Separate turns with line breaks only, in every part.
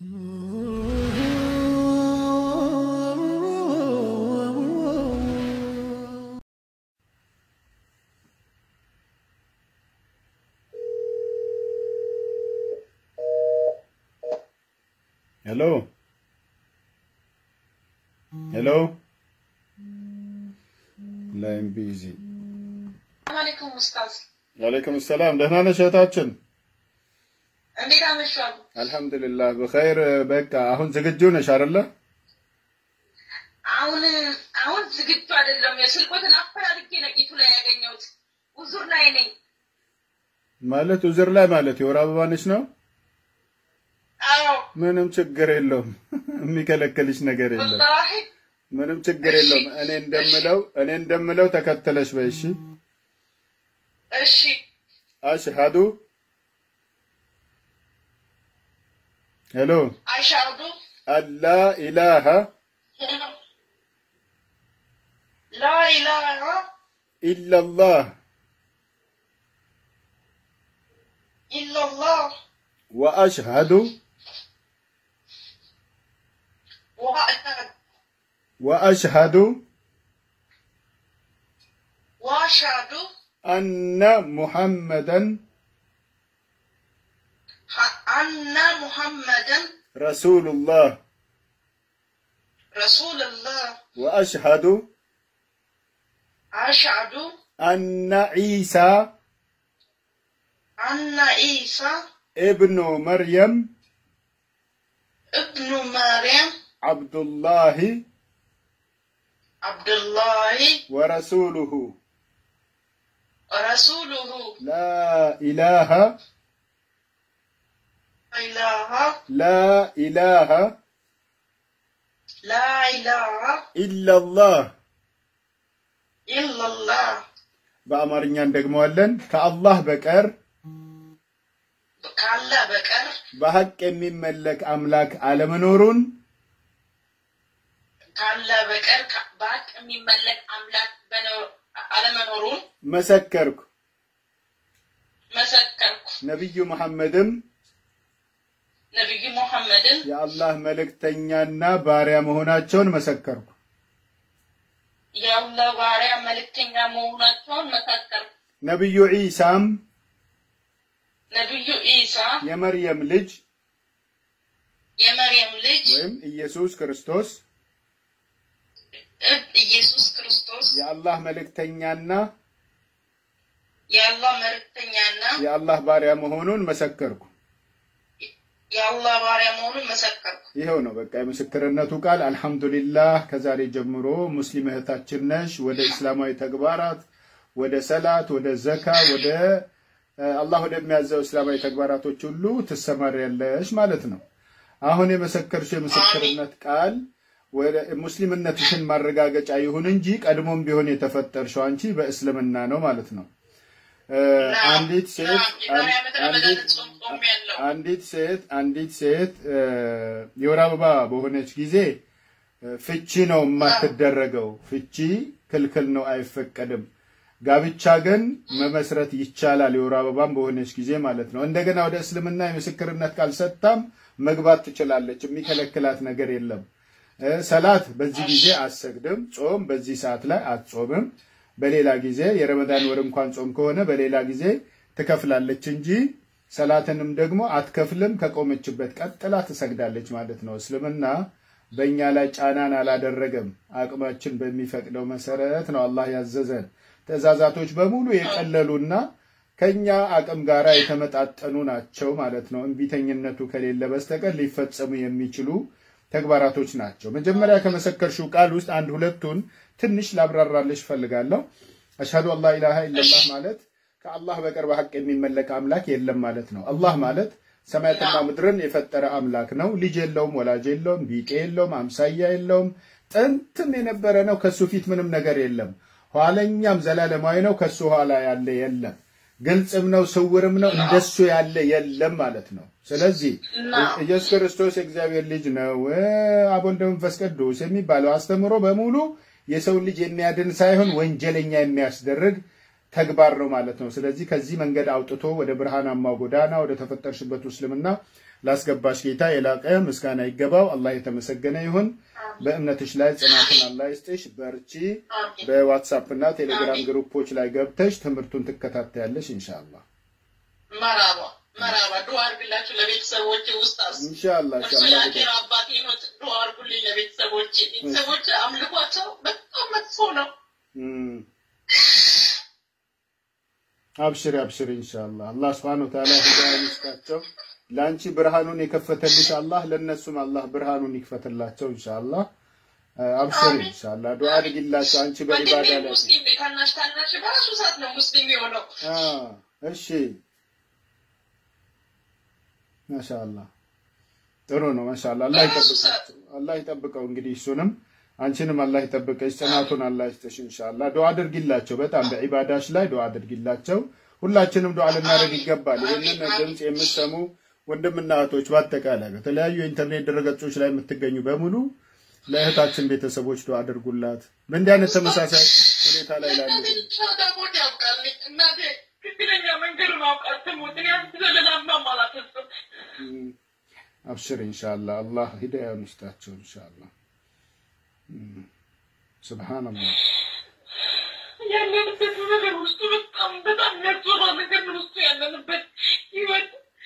ሄሎ ሄሎ ላይም ቢዚ
አለይኩም ኡስታዝ፣
ወአለይኩም ሰላም። ደህና ነሽ እህታችን?
እንዴት አመሻሉ?
አልሐምዱሊላህ በኸይር። በቃ አሁን ዝግጁ ነሽ አይደለ?
አሁን አሁን ዝግጁ አይደለም። የስልኮትን አፈላልጌ ነቂቱ ላይ ያገኘሁት ውዙር ላይ ነኝ።
ማለት ውዝር ላይ ማለት የወር አበባ ነሽ ነው?
አዎ
ምንም ችግር የለውም። የሚከለክልሽ ነገር የለም።
ወላሂ
ምንም ችግር የለውም። እኔ እንደምለው እኔ እንደምለው ተከተለሽ በይ። እሺ
እሺ።
አሽሃዱ ሄሎ
አሻዱ
አላ ኢላሃ
ላ ኢላሃ
ኢላላህ
ኢላላህ
ወአሽሃዱ
ወአሽሀዱ
ወአሽሃዱ
ወአሽሀዱ
አነ ሙሐመደን
አነ ሙሐመደን
ረሱሉላህ
ረሱልላህ
ወአሽሃዱ
አሽሀዱ
አነ ዒሳ
አነ ኢሳ
ኢብኑ መርየም
እብኑ መርየም
ዓብዱላሂ
አብዱላሂ
ወረሱሉሁ
ረሱሉሁ
ላ ኢላሃ
ኢላሃ
ላ ኢላሃ
ላ ኢላሃ
ኢላላህ
ኢላላህ
በአማርኛ እንደግመዋለን። ከአላህ በቀር
ካለ በቀር
በሐቅ የሚመለክ አምላክ አለመኖሩን
ካለ በቀር ከ- በሀቅ የሚመለክ አምላክ በኖ- አለመኖሩን
መሰከርኩ።
መሰከርኩ።
ነቢዩ መሐመድም
ነቢዩ ሙሐመድን
የአላህ መልእክተኛና ባሪያ መሆናቸውን መሰከርኩ።
የአላህ ባሪያ መልእክተኛ መሆናቸውን መሰከርኩ።
ነቢዩ ዒሳም
ነቢዩ ኢሳ
የመርየም ልጅ
የመርየም ልጅ
ወይም ኢየሱስ ክርስቶስ
እብ ኢየሱስ ክርስቶስ
የአላህ መልእክተኛና
የአላህ መልእክተኛና
የአላህ ባሪያ መሆኑን መሰከርኩ።
የአላህ ባሪያ መሆኑን መሰከርኩ።
ይኸው ነው በቃ የምስክርነቱ ቃል። አልሐምዱሊላህ ከዛሬ ጀምሮ ሙስሊም እህታችን ነሽ። ወደ እስላማዊ ተግባራት፣ ወደ ሰላት፣ ወደ ዘካ፣ ወደ እ፣ አላህ ወደሚያዘው እስላማዊ ተግባራቶች ሁሉ ትሰማሪያለሽ ማለት ነው። አሁን የመሰከርሽው የምስክርነት ቃል ወደ ሙስሊምነትሽን ማረጋገጫ ይሁን እንጂ ቀድሞም ቢሆን የተፈጠርሽው አንቺ በእስልምና ነው ማለት ነው። እ፣ አንዲት ሴት
የዛሬ ዓመት ረመዳን
አንዲት
ጾም ጾም ያለው
አንዲት ሴት አንዲት ሴት እ፣ የወር አበባ በሆነች ጊዜ እ፣ ፍቺ ነው የማትደረገው። ፍቺ ክልክል ነው፣ አይፈቀድም። ጋብቻ ግን መመስረት ይቻላል፣ የወር አበባም በሆነች ጊዜ ማለት ነው። እንደገና ወደ እስልምና የምስክርነት ቃል ሰጥታም መግባት ትችላለች። የሚከለክላት ነገር የለም። እ፣ ሰላት በዚህ ጊዜ አትሰግድም። ጾም በዚህ ሰዓት ላይ አትጾምም። በሌላ ጊዜ የረመዳን ወር እንኳን ጾም ከሆነ በሌላ ጊዜ ትከፍላለች እንጂ ሰላትንም ደግሞ አትከፍልም። ከቆመችበት ቀጥላ ትሰግዳለች ማለት ነው። እስልምና በእኛ ላይ ጫናን አላደረገም። አቅማችን በሚፈቅደው መሰረት ነው አላህ ያዘዘን። ትእዛዛቶች በሙሉ የቀለሉና ከኛ አቅም ጋር የተመጣጠኑ ናቸው ማለት ነው። እምቢተኝነቱ ከሌለ በስተቀር ሊፈጸሙ የሚችሉ ተግባራቶች ናቸው። መጀመሪያ ከመሰከርሽው ቃል ውስጥ አንድ ሁለቱን ትንሽ ላብራራልሽ እፈልጋለሁ። አሽሀዱ አላ ኢላሃ ኢለላህ ማለት ከአላህ በቀር በሐቅ የሚመለክ አምላክ የለም ማለት ነው። አላህ ማለት ሰማያትና ምድርን የፈጠረ አምላክ ነው። ልጅ የለውም፣ ወላጅ የለውም፣ ቢጤ የለውም፣ አምሳያ የለውም። ጥንትም የነበረ ነው። ከሱ ፊት ምንም ነገር የለም። ኋለኛም ዘላለማዊ ነው። ከሱ ኋላ ያለ የለም። ግልጽም ነው፣ ስውርም ነው። እንደሱ ያለ የለም ማለት ነው። ስለዚህ ኢየሱስ ክርስቶስ የእግዚአብሔር ልጅ ነው፣ አብ ወልድ መንፈስ ቅዱስ የሚባለው አስተምሮ በሙሉ የሰው ልጅ የሚያድን ሳይሆን ወንጀለኛ የሚያስደርግ ተግባር ነው ማለት ነው። ስለዚህ ከዚህ መንገድ አውጥቶ ወደ ብርሃናማው ጎዳና ወደ ተፈጠርሽበት እስልምና ላስገባሽ ጌታ የላቀ ምስጋና ይገባው። አላህ የተመሰገነ ይሁን። በእምነትሽ ላይ ጽናቱን አላህ ይስጥሽ። በርቺ። በዋትሳፕ እና ቴሌግራም ግሩፖች ላይ ገብተሽ ትምህርቱን ትከታተያለሽ ኢንሻአላህ
መራባ መራባ ዱዓ አድርግላችሁ ለቤተሰቦቼ ውስጥ
ኢንሻአላህ
እርሱ
ኢንሻአላህ
የአኬራ አባቴ ነው። ዱዓ አድርጉልኝ ለቤተሰቦቼ። ቤተሰቦቼ አምልኳቸው በጣም መጥፎ ነው።
እም። አብሽሪ አብሽሪ ኢንሻአላህ አላህ Subhanahu Wa Ta'ala ሂዳያ ይስጣቸው። ለአንቺ ብርሃኑን የከፈተልሽ አላህ ለነሱም አላህ ብርሃኑን ይክፈትላቸው ኢንሻአላህ። አብሽሪ ኢንሻአላህ ዱዓ አድርጊላቸው። አንቺ በኢባዳ
ወንድሜ
ላይ
ሙስሊም ነው። ታናሽ ታናሽ በራሱ ሰዓት ነው ሙስሊም የሆነው።
አ እሺ ማሻአላህ ጥሩ ነው። ማሻአላህ አላህ ይጠብቃቸው። አላህ ይጠብቀው። እንግዲህ እሱንም አንቺንም አላህ ይጠብቀሽ። ጽናቱን አላህ ይስጥሽ። ኢንሻአላህ ዱዓ አድርጊላቸው። በጣም በኢባዳሽ ላይ ዱዓ አድርጊላቸው። ሁላችንም ዱዓ ልናደርግ ይገባል። ይህንን ድምፅ የምትሰሙ ወንድምና እህቶች በአጠቃላይ በተለያዩ የኢንተርኔት ድረገጾች ላይ የምትገኙ በሙሉ ለእህታችን ቤተሰቦች ዱዓ አድርጉላት። በእንዲህ አይነት ተመሳሳይ ሁኔታ ላይ ላሉ
እናቴ ሻዳ ቦድ ያውቃልኝ። እናቴ ትክክለኛ መንገዱን አውቃል። ትሙት እኔ አንተ ዘለላማ አላፈስም
አብሽር ኢንሻአላህ አላህ ሂዳያውን ይስጣቸው ኢንሻአላህ። እም፣ ሱብሃንአላህ
ያለንበት ነገር ውስጡ በጣም በጣም የሚያስፈራ ነገር ነው። ውስጡ ያለንበት ህይወት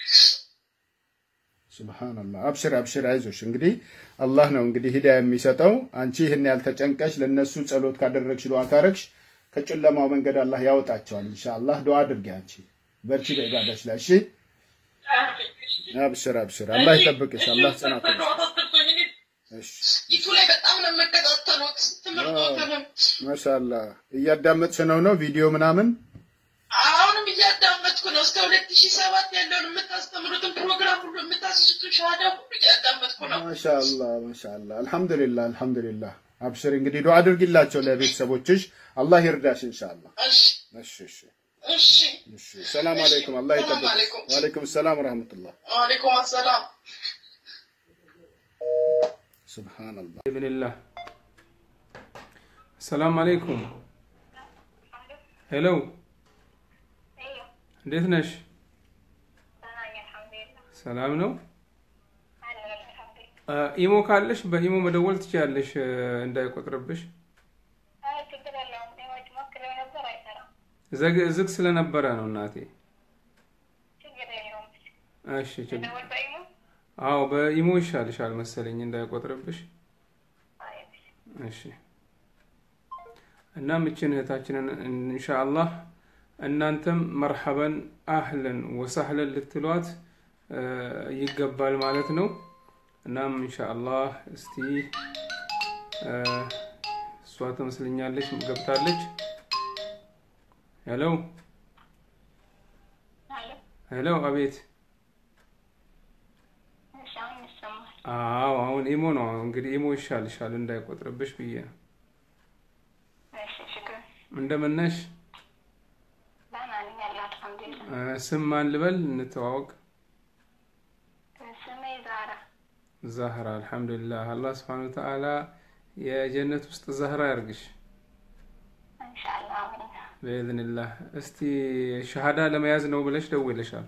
ሱብሃንአላህ አብሽር አብሽር፣ አይዞሽ። እንግዲህ አላህ ነው እንግዲህ ሂዳያ የሚሰጠው። አንቺ ይህን ያልተጨንቀሽ ለነሱ ጸሎት ካደረግሽ ዱዓ ካረግሽ ከጨለማው መንገድ አላህ ያወጣቸዋል ኢንሻአላህ። ዱዓ አድርጊ አንቺ በርቺ በኢባዳሽ ላይ እሺ። አብሽር አብሽር፣ አላህ ይጠብቅሽ። አላህ ጽናት እሺ።
ዩቱ ላይ በጣም ነው የምከታተሉት ትምህርቶትንም
ማሻአላህ እያዳመጥሽ ነው ነው ቪዲዮ ምናምን
አሁንም እያዳመጥኩ ነው። እስከ ሁለት ሺህ ሰባት ያለውን የምታስተምሩትን ፕሮግራም ሁሉ የምታስይዙትን ሻሃዳ ሁሉ እያዳመጥኩ ነው።
ማሻአላህ ማሻአላህ አልሐምዱሊላህ አልሐምዱሊላህ። አብሽር እንግዲህ ዱዓ አድርጊላቸው ለቤተሰቦችሽ፣ አላህ ይርዳሽ ኢንሻአላህ።
እሺ
እሺ እሺ
እሺ።
እሺ። ሰላም አለይኩም አላህ
ሰላም
ይጠብቅሽ።
አለይኩም።
ወአለይኩም ሰላም ወራህመቱላህ።
ወአለይኩም አሰላም።
ሱብሃንአላህ
ብንላህ ሰላም አለይኩም። ሄሎ እንዴት ነሽ? ሰላም ነው። አ፣ ኢሞ ካለሽ በኢሞ መደወል ትችያለሽ እ፣ እንዳይቆጥርብሽ። ዘግ ዝግ ስለነበረ ነው እናቴ። እሺ ችግር አዎ፣ በኢሞ ይሻልሻል መሰለኝ እንዳይቆጥርብሽ። እሺ እናም እችን እህታችንን ኢንሻአላህ እናንተም መርሐበን አህለን ወሳህለን ልትሏት እ፣ ይገባል ማለት ነው። እናም ኢንሻአላህ እስቲ እ፣ እሷ ትመስለኛለች ገብታለች። ሄሎ ሄሎ፣ አቤት። አዎ አሁን ኢሞ ነው እንግዲህ ኢሞ ይሻልሻል እንዳይቆጥርብሽ ብዬ ነው። እንደምን ነሽ? እ፣ ስም ማን ልበል እንተዋወቅ? ዛህራ አልሐምዱሊላህ። አላህ ስብሐነሁ ወተዓላ የጀነት ውስጥ ዛህራ ያርግሽ በኢዝኒላህ። እስቲ ሸሃዳ ለመያዝ ነው ብለሽ ደውለሻል።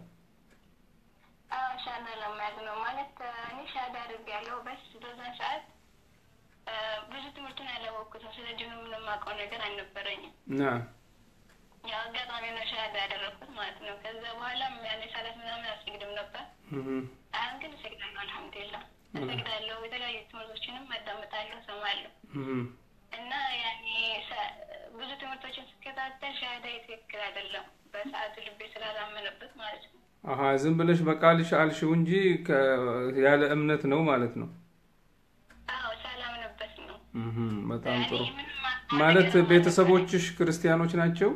ብዙ ትምህርቱን ያላወቅኩትም ስለ ዲኑ ምንም የማውቀው ነገር አልነበረኝም።
ና
ያው አጋጣሚ ነው ሻሃዳ ያደረግኩት ማለት ነው። ከዛ በኋላም ያኔ ሰላት ምናምን አልሰግድም ነበር። አሁን ግን እሰግዳለሁ። አልሐምዱሊላህ እሰግዳለሁ። የተለያዩ ትምህርቶችንም አዳምጣለሁ፣ እሰማለሁ እና ያኔ ሰ- ብዙ ትምህርቶችን ስከታተል ሻሃዳ ትክክል አይደለም በሰዓቱ ልቤ ስላላመነበት ማለት ነው።
አሀ ዝም ብለሽ በቃልሽ አልሽው እንጂ ከ- ያለ እምነት ነው ማለት ነው።
አዎ ሳላምንበት ነው።
እህም፣ በጣም ጥሩ
ያኔ ምንም ማውቀው
ማለት
ነገር
ቤተሰቦችሽ ክርስቲያኖች ናቸው?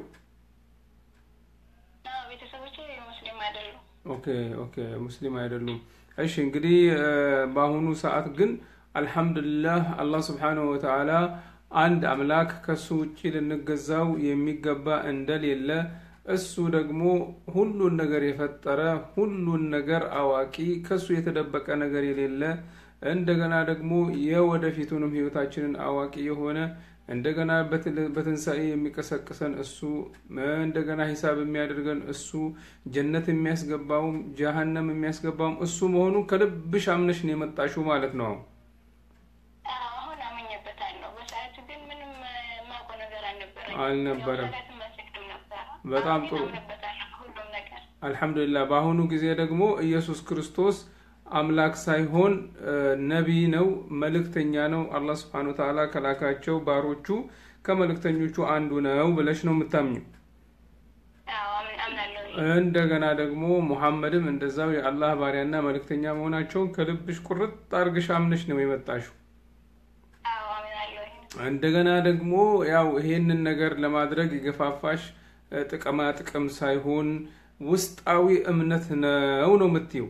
አዎ ቤተሰቦቼ ሙስሊም አይደሉም።
ኦኬ ኦኬ፣ ሙስሊም አይደሉም። እሺ እንግዲህ እ፣ በአሁኑ ሰዓት ግን አልሐምዱሊላህ አላህ ስብሓነሁ ወተዓላ አንድ አምላክ ከሱ ውጭ ልንገዛው የሚገባ እንደሌለ እሱ ደግሞ ሁሉን ነገር የፈጠረ ሁሉን ነገር አዋቂ ከሱ የተደበቀ ነገር የሌለ እንደገና ደግሞ የወደፊቱንም ህይወታችንን አዋቂ የሆነ እንደገና በትንሣኤ የሚቀሰቅሰን እሱ፣ እንደገና ሂሳብ የሚያደርገን እሱ፣ ጀነት የሚያስገባውም ጀሀነም የሚያስገባውም እሱ መሆኑን ከልብሽ አምነሽ ነው የመጣሽው ማለት ነው።
አሁን አመኘበታለሁ። በሰዓቱ ግን ምንም የማውቀው ነገር አልነበረኝ
አልነበረም።
መስግድም ነበረ።
በጣም
አሁን
ጥሩ።
ግን አምንበታለሁ ሁሉም ነገር
አልሐምዱሊላህ። በአሁኑ ጊዜ ደግሞ ኢየሱስ ክርስቶስ አምላክ ሳይሆን ነቢይ ነው፣ መልእክተኛ ነው። አላህ ስብሐነሁ ወተዓላ ከላካቸው ባሮቹ ከመልእክተኞቹ አንዱ ነው ብለሽ ነው የምታምኘው።
አዎ አምን- አምናለሁ።
እንደገና ደግሞ ሙሐመድም እንደዛው የአላህ ባሪያና መልእክተኛ መሆናቸውን ከልብሽ ቁርጥ አርግሽ አምነሽ ነው የመጣሽው።
አዎ አምናለሁ።
እንደገና ደግሞ ያው ይሄንን ነገር ለማድረግ የገፋፋሽ እ፣ ጥቅማ ጥቅም ሳይሆን ውስጣዊ እምነት ነው ነው የምትይው።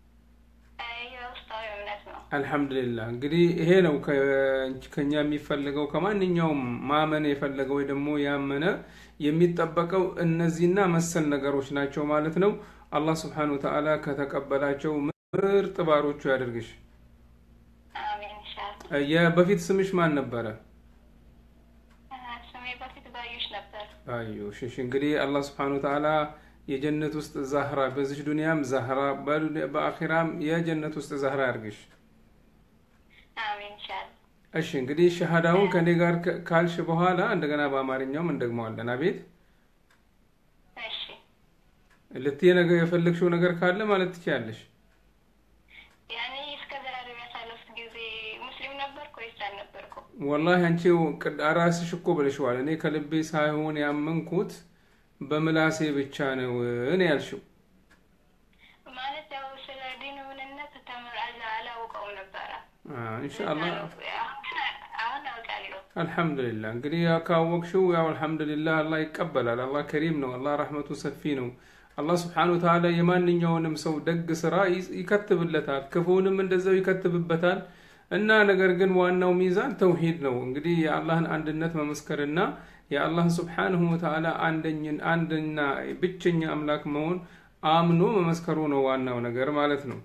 የውስጣዊ እምነት ነው።
አልሐምዱሊላህ እንግዲህ ይሄ ነው ከ- ከኛ የሚፈልገው ከማንኛውም ማመን የፈለገው ወይ ደግሞ ያመነ የሚጠበቀው እነዚህና መሰል ነገሮች ናቸው ማለት ነው። አላህ ስብሐነሁ ወተዓላ ከተቀበላቸው ምርጥ ባሮቹ ያደርግሽ።
አሜን ኢንሻአላህ።
የበፊት ስምሽ ማን ነበረ?
ስሜ በፊት ባዩሽ ነበር።
አዩሽ እሺ። እንግዲህ አላህ ስብሐነሁ ወተዓላ የጀነት ውስጥ ዛህራ በዚህ ዱንያም ዛህራ በዱንያ- በአኺራም የጀነት ውስጥ ዛህራ ያርግሽ።
አሜን ኢንሻአላህ።
እሺ እንግዲህ ሸሃዳውን ከኔ ጋር ከ- ካልሽ በኋላ እንደገና በአማርኛውም እንደግመዋለን። አቤት
እሺ
ልትይ ነገር የፈለግሽው ነገር ካለ ማለት ትችያለሽ።
ያኔ እስከ ዛሬ ያሳለፍኩት ጊዜ ሙስሊም ነበርኩ ወይስ አልነበርኩም?
ወላሂ አንቺ ቅድ- ራስሽ እኮ ብለሽዋል። እኔ ከልቤ ሳይሆን ያመንኩት በምላሴ ብቻ ነው እኔ ያልሽው።
ማለት ያው ስለ ዲኑ ምንነት ተምር አላ- አላውቀውም ነበረ።
ኢንሻአላህ
አሁን አውቃለሁ።
አልሐምዱሊላህ እንግዲህ ያው ካወቅሽው ያው አልሐምዱሊላህ አላህ ይቀበላል። አላህ ከሪም ነው። አላህ ረሕመቱ ሰፊ ነው። አላህ ስብሓነሁ ወተዓላ የማንኛውንም ሰው ደግ ስራ ይ- ይከትብለታል፣ ክፉንም እንደዛው ይከትብበታል። እና ነገር ግን ዋናው ሚዛን ተውሂድ ነው። እንግዲህ የአላህን አንድነት መመስከርና የአላህን ስብሓነሁ ወተዓላ አንደኝን አንድና ብቸኛ አምላክ መሆን አምኖ መመስከሩ ነው ዋናው ነገር ማለት ነው።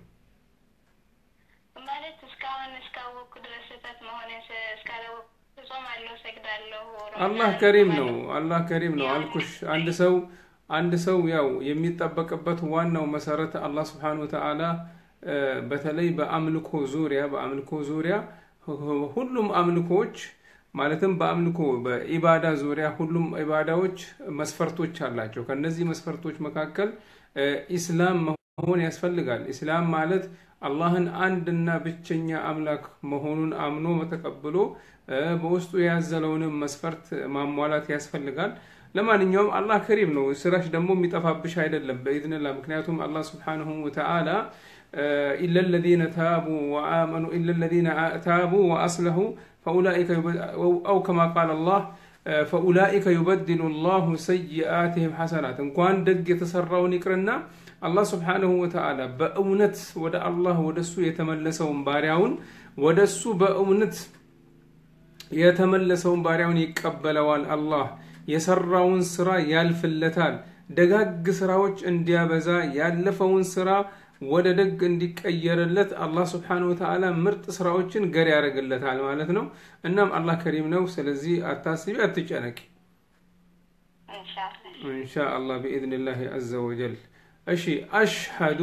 ማለት እስካሁን እስካወቅኩ ድረስ ስህተት መሆኔን ስ- እስካላወቅኩ እጾማለሁ፣ እሰግዳለሁ።
አላህ ከሪም ነው። አላህ ከሪም ነው አልኩሽ። አንድ ሰው አንድ ሰው ያው የሚጠበቅበት ዋናው መሰረት አላህ ስብሓነሁ ወተዓላ እ፣ በተለይ በአምልኮ ዙሪያ በአምልኮ ዙሪያ ሁ- ሁሉም አምልኮዎች ማለትም በአምልኮ በኢባዳ ዙሪያ ሁሉም ኢባዳዎች መስፈርቶች አላቸው። ከነዚህ መስፈርቶች መካከል እ፣ ኢስላም መሆን ያስፈልጋል። ኢስላም ማለት አላህን አንድና ብቸኛ አምላክ መሆኑን አምኖ ተቀብሎ እ፣ በውስጡ የያዘለውንም መስፈርት ማሟላት ያስፈልጋል። ለማንኛውም አላህ ከሪም ነው። ስራሽ ደግሞ የሚጠፋብሽ አይደለም በኢዝንላህ። ምክንያቱም አላህ ስብሓነሁ ወተዓላ ኢለ ለዚነ ታቡ ወአመኑ ኢለ ለዚነ ታቡ ወአስለሁ ፈኡላኢከ ዩበ- አው ከማ ቃል አላህ ፈኡላኢከ ዩበድሉ ላሁ ሰይአትህም ሐሰናት። እንኳን ደግ የተሰራውን ይቅርና አላህ ስብሓነሁ ወተዓላ በእውነት ወደ አላህ ወደሱ የተመለሰውን ባሪያውን ወደሱ በእውነት የተመለሰውን ባሪያውን ይቀበለዋል። አላህ የሰራውን ስራ ያልፍለታል። ደጋግ ስራዎች እንዲያበዛ ያለፈውን ስራ ወደ ደግ እንዲቀየርለት አላህ ስብሓነሁ ወተዓላ ምርጥ ስራዎችን ገር ያደርግለታል ማለት ነው። እናም አላህ ከሪም ነው። ስለዚህ አታስቢ፣ አትጨነቂ።
ኢንሻአላህ
ኢንሻአላህ ቢኢዝኒላህ አዘ ወጀል። እሺ አሽሀዱ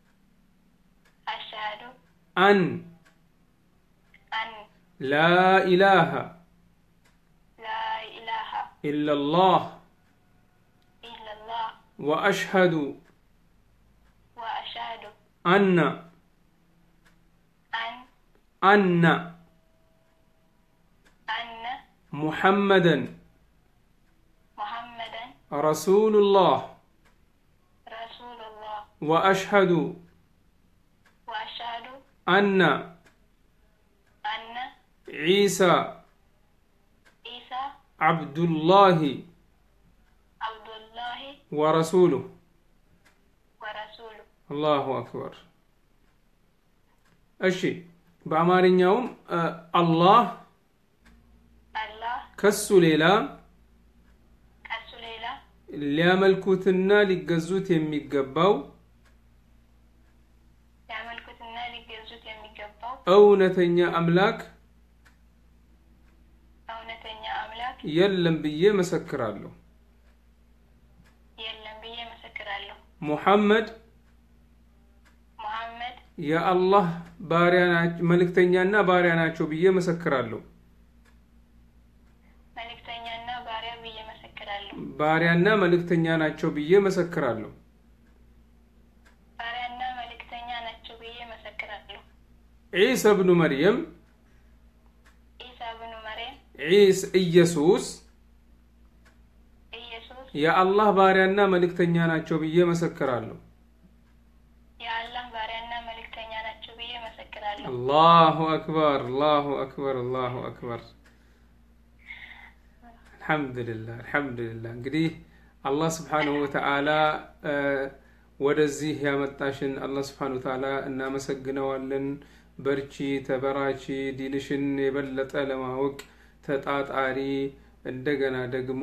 አሽሀዱ
አን
አን
ላ ኢላሃ
ላ ኢላሃ
ኢለላህ
ኢለላህ
ወአሽሀዱ
ወአሽሀዱ
አነ
አን
አነ
አነ
ሙሐመደን
ሙሐመደን
ረሱሉላህ
ረሱሉላህ
ወአሽሀዱ
ወአሽሀዱ
አነ
አነ
ዒሳ
ኢሳ
ዓብዱላሂ
አብዱላሂ
ወረሱሉህ
ወረሱሉ
አላሁ አክበር። እሺ በአማርኛውም እ፣ አላህ
አላህ
ከሱ ሌላ
ከሱ ሌላ
ሊያመልኩትና ሊገዙት የሚገባው
ሊያመልኩትና ሊገዙት የሚገባው
እውነተኛ አምላክ
እውነተኛ
የለም ብዬ መሰክራለሁ።
የለም ብዬ መሰክራለሁ።
ሙሐመድ
ሙሐመድ
የአላህ ባሪያ ናቸው መልእክተኛና ባሪያ ናቸው ብዬ መሰክራለሁ።
መልእክተኛና ባሪያ ብዬ መሰክራለሁ።
ባሪያና መልእክተኛ ናቸው ብዬ መሰክራለሁ።
ባሪያና መልእክተኛ ናቸው ብዬ መሰክራለሁ።
ዒሳ ብኑ መርየም
ኢሳ ብኑ መርየም
ዒስ ኢየሱስ
ኢየሱስ
የአላህ ባሪያና መልእክተኛ ናቸው ብዬ መሰክራለሁ።
የአላህ ባሪያና መልእክተኛ ናቸው ብዬ መሰክራለሁ።
አላሁ አክበር አላሁ አክበር አላሁ አክበር። አልሐምዱሊላህ አልሐምዱሊላህ። እንግዲህ አላህ ስብሓነሁ ወተዓላ ወደዚህ ያመጣሽን አላህ ስብሓነሁ ወተዓላ እናመሰግነዋለን። በርቺ፣ ተበራቺ፣ ዲንሽን የበለጠ ለማወቅ ተጣጣሪ፣ እንደገና ደግሞ